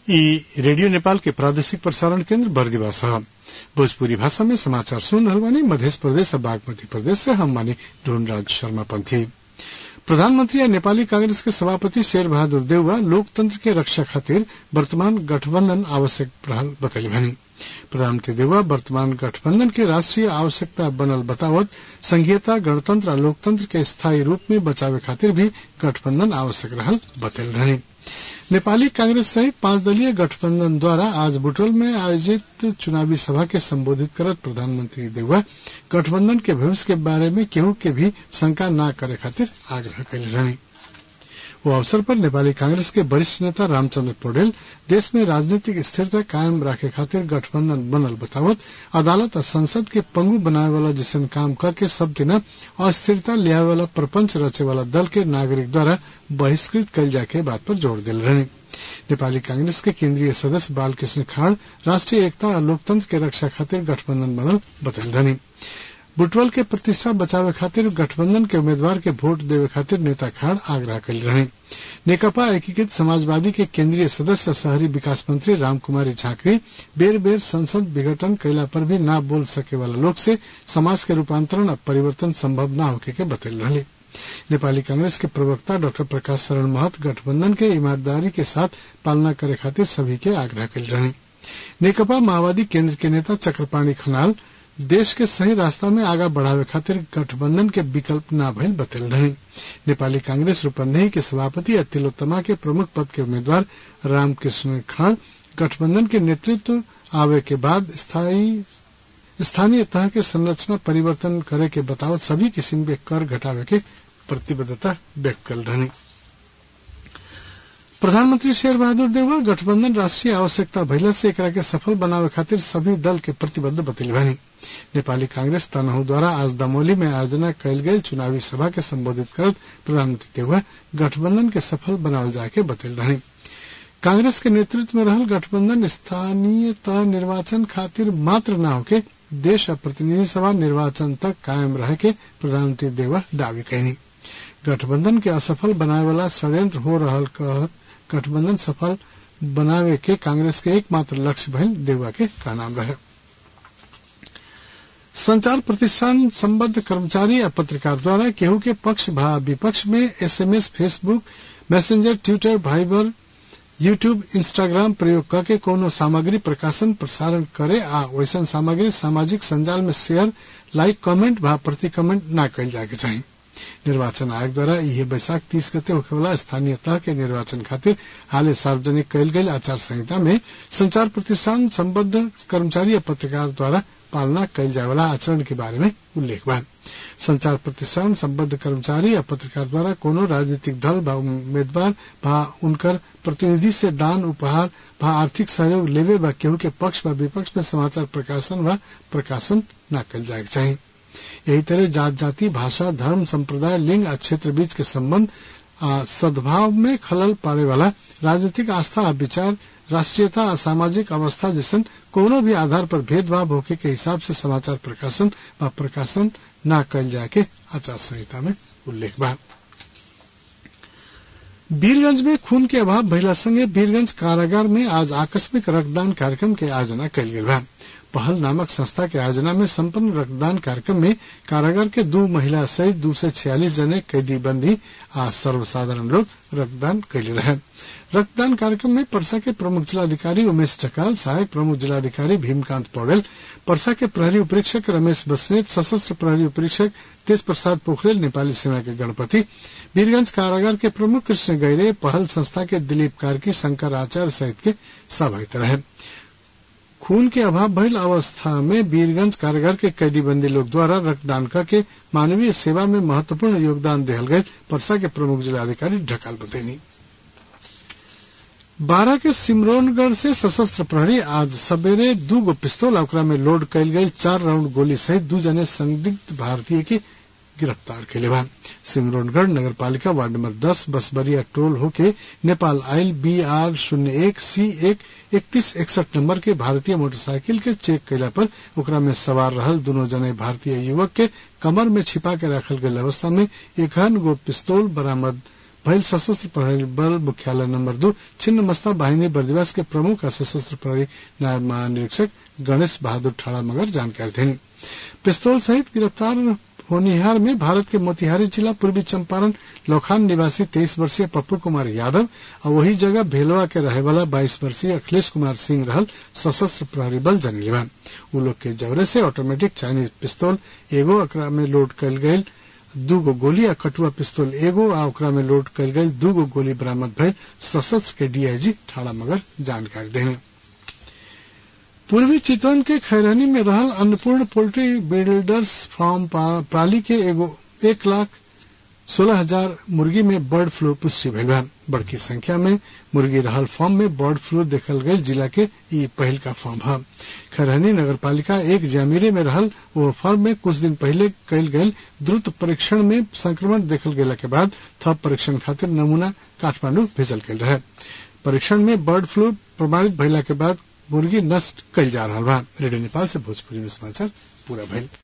ई रेडियो नेपाल के प्रादेशिक प्रसारण केन्द्र बरदीवा छ भोजपुरी भाषा में समाचार सुन रहल बानी मध्य प्रदेश और बागमती प्रदेश से हम मानी ढूंढराज शर्मा पंथी प्रधानमंत्री या नेपाली कांग्रेस के सभापति शेर बहादुर देउवा लोकतंत्र के रक्षा खातिर वर्तमान गठबंधन आवश्यक रहल बतैली भनी प्रधानमंत्री देउवा वर्तमान गठबंधन के राष्ट्रीय आवश्यकता बनल बतावत संघीयता गणतंत्र और लोकतंत्र के स्थायी रूप में बचावे खातिर भी गठबंधन आवश्यक रहल बतैल रहनी नेपाली कांग्रेस सहित पांच दलीय गठबंधन द्वारा आज बुटवल में आयोजित चुनावी सभा के संबोधित करत प्रधानमंत्री देउवा गठबंधन के भविष्य के बारे में केहू के भी शंका न करे खातिर आग्रह कैले रहनी वो अवसर पर नेपाली कांग्रेस के वरिष्ठ नेता रामचंद्र पौडेल देश में राजनीतिक स्थिरता कायम राखे खातिर गठबंधन बनल बतावत अदालत और संसद के पंगु बनावे वाला जैसन काम करके सब दिन अस्थिरता लियावे वाला प्रपंच रचे वाला दल के नागरिक द्वारा बहिष्कृत कल जाके बात पर जोर दिल रहने नेपाली कांग्रेस के केंद्रीय सदस्य बालकृष्ण खाड़ राष्ट्रीय एकता और लोकतंत्र के रक्षा खातिर गठबंधन बनल बतल रहनी बुटवल के प्रतिष्ठा बचावे खातिर गठबंधन के उम्मीदवार के वोट देवे खातिर नेता खाड़ आग्रह कल रहे नेकपा एकीकृत समाजवादी के केंद्रीय सदस्य शहरी विकास मंत्री रामकुमारी झांकरी बेर बेर संसद विघटन कैला पर भी न बोल सके वाला लोग से समाज के रूपांतरण और परिवर्तन संभव न होके के बतल रहे नेपाली कांग्रेस के प्रवक्ता डॉक्टर प्रकाश शरण महत गठबंधन के ईमानदारी के साथ पालना करे खातिर सभी के आग्रह कल रहे नेकपा माओवादी केंद्र के नेता चक्रपाणी खनाल देश के सही रास्ता में आगा बढ़ावे खातिर गठबंधन के विकल्प न भइल बतल रहे नेपाली कांग्रेस रूपन्देही के सभापति और तिलोत्तमा के प्रमुख पद के उम्मीदवार रामकृष्ण खान गठबंधन के नेतृत्व आवे के बाद स्थायी स्थानीय तह के संरचना परिवर्तन करे के बतावत सभी किस्म के कर घटावे के प्रतिबद्धता व्यक्त कर रहे प्रधानमंत्री शेर बहादुर देउवा गठबंधन राष्ट्रीय आवश्यकता भइला से एकरा के सफल बनावे खातिर सभी दल के प्रतिबद्ध बतैली बानी नेपाली कांग्रेस तनहु द्वारा आज दमोली में आयोजना कैल गई चुनावी सभा के संबोधित करत प्रधानमंत्री देउवा गठबंधन के सफल बनावल जाके बतैल रहे कांग्रेस के नेतृत्व में रहल गठबंधन स्थानीय तह निर्वाचन खातिर मात्र न होके देश और प्रतिनिधि सभा निर्वाचन तक कायम रहे के प्रधानमंत्री देवा दावी कैनी गठबंधन के असफल बनावे वाला षड्यंत्र हो रहल कहत गठबंधन सफल बनावे के कांग्रेस के एकमात्र लक्ष्य भइल देवा के का नाम रहे संचार प्रतिष्ठान संबद्ध कर्मचारी या पत्रकार द्वारा केहू के पक्ष भा विपक्ष में SMS Facebook Messenger Twitter Viber YouTube Instagram प्रयोग करके कोनो सामग्री प्रकाशन प्रसारण करे आ वैसन सामग्री सामाजिक संजाल में शेयर लाइक कमेंट भा प्रति कमेंट न कैल जाए के चाहिए निर्वाचन आयोग द्वारा यह बैसाख तीस गते होखेवाला स्थानीय तह के निर्वाचन खातिर हाले सार्वजनिक कैल गई आचार संहिता में संचार प्रतिष्ठान संबद्ध कर्मचारी या पत्रकार द्वारा पालना कैल जाए वाला आचरण के बारे में उल्लेख बा संचार प्रतिष्ठान संबद्ध कर्मचारी या पत्रकार द्वारा कोनो राजनीतिक दल व उम्मीदवार व उनकर प्रतिनिधि से दान उपहार व आर्थिक सहयोग लेवे व केहू के पक्ष व विपक्ष में समाचार प्रकाशन व प्रकाशन न कैल जाए चाहिए यही तरह जात जाति भाषा धर्म संप्रदाय लिंग आ क्षेत्र बीच के संबंध आ सद्भाव में खलल पाड़े वाला राजनीतिक आस्था आ विचार राष्ट्रीयता आ सामाजिक अवस्था जैसन कोनो भी आधार पर भेदभाव होके के हिसाब से समाचार प्रकाशन व प्रकाशन न कैल जाए के आचार संहिता में उल्लेख बा वीरगंज में खून के अभाव भइला संगे वीरगंज कारागार में आज आकस्मिक रक्तदान कार्यक्रम के आयोजना कैल गेल बा पहल नामक संस्था के आयोजना में संपन्न रक्तदान कार्यक्रम में कारागार के दो महिला सहित दो सौ छियालीस जने कैदी बंदी आ सर्वसाधारण लोग रक्तदान कैले रहे रक्तदान कार्यक्रम में परसा के प्रमुख जिलाधिकारी उमेश ढकाल सहायक प्रमुख जिलाधिकारी भीमकांत पौडेल परसा के प्रहरी उपरीक्षक रमेश बसनेत सशस्त्र प्रहरी उपरीक्षक तेज प्रसाद पोखरेल नेपाली सेना के गणपति वीरगंज कारागार के प्रमुख कृष्ण गैरे पहल संस्था के दिलीप कार्की शंकर आचार्य सहित के सहभागित रहे खून के अभाव भइल अवस्था में वीरगंज कारागार के कैदीबंदी लोग द्वारा रक्तदान करके मानवीय सेवा में महत्वपूर्ण योगदान दिहल गये परसा के प्रमुख जिलाधिकारी ढकाल बतैनी बारह के सिमरौनगढ़ से सशस्त्र प्रहरी आज सवेरे दू गो पिस्तौल ओकरा में लोड कैल गई चार राउंड गोली सहित दू जने संदिग्ध भारतीय के गिरफ्तार कैले बा सिमरौनगढ़ नगर पालिका वार्ड नंबर दस बसबरिया टोल होके नेपाल आयल बी आर शून्य एक सी एक इकतीस इकसठ नंबर के भारतीय मोटरसाइकिल के चेक कैला पर ओकरा में सवार रहल दोनों जने भारतीय युवक के कमर में छिपा के रखल गई अवस्था में एकान गो पिस्तौल बरामद भइल सशस्त्र प्रहरी बल मुख्यालय नंबर दो छिन्न मस्ता बाहिनी बर्दिवास के प्रमुख आ सशस्त्र प्रहरी नायब महानिरीक्षक गणेश बहादुर ठाड़ा मगर जानकारी देनी पिस्तौल सहित गिरफ्तार होनिहार में भारत के मोतिहारी जिला पूर्वी चंपारण लौखान निवासी तेईस वर्षीय पप्पू कुमार यादव और वही जगह भेलवा के रहे वाला बाईस वर्षीय अखिलेश कुमार सिंह रहल सशस्त्र प्रहरी बल जनलेवा उ लोग के जवरे से ऑटोमेटिक चाइनीज पिस्तौल एगो अकरा में लोड कल गयल दूगो गोली आ कटुआ पिस्तौल एगो आ ओकरा में लोड कल गयल दूगो गोली बरामद भइल सशस्त्र के डीआईजी ठाड़ा मगर जानकारी देने पूर्वी चितवन के खैरानी में रहल अन्नपूर्ण पोल्ट्री बिल्डर्स फार्म प्राली के एगो एक लाख सोलह हजार मुर्गी में बर्ड फ्लू पुष्टि भइल बा बड़की संख्या में मुर्गी रहल फार्म में बर्ड फ्लू देखल गयल जिला के ई पहल का फार्म है खरहनी नगर पालिका एक जामिरे में रहल वो फार्म में कुछ दिन पहले कयल गयल द्रुत परीक्षण में संक्रमण देखल गेला के बाद थप परीक्षण खातिर नमूना काठमांडू भेजल गेल रहे परीक्षण में बर्ड फ्लू प्रमाणित भइला के बाद मुर्गी नष्ट कल जा रहा बा रेडियो नेपाल से भोजपुरी में समाचार पूरा भइल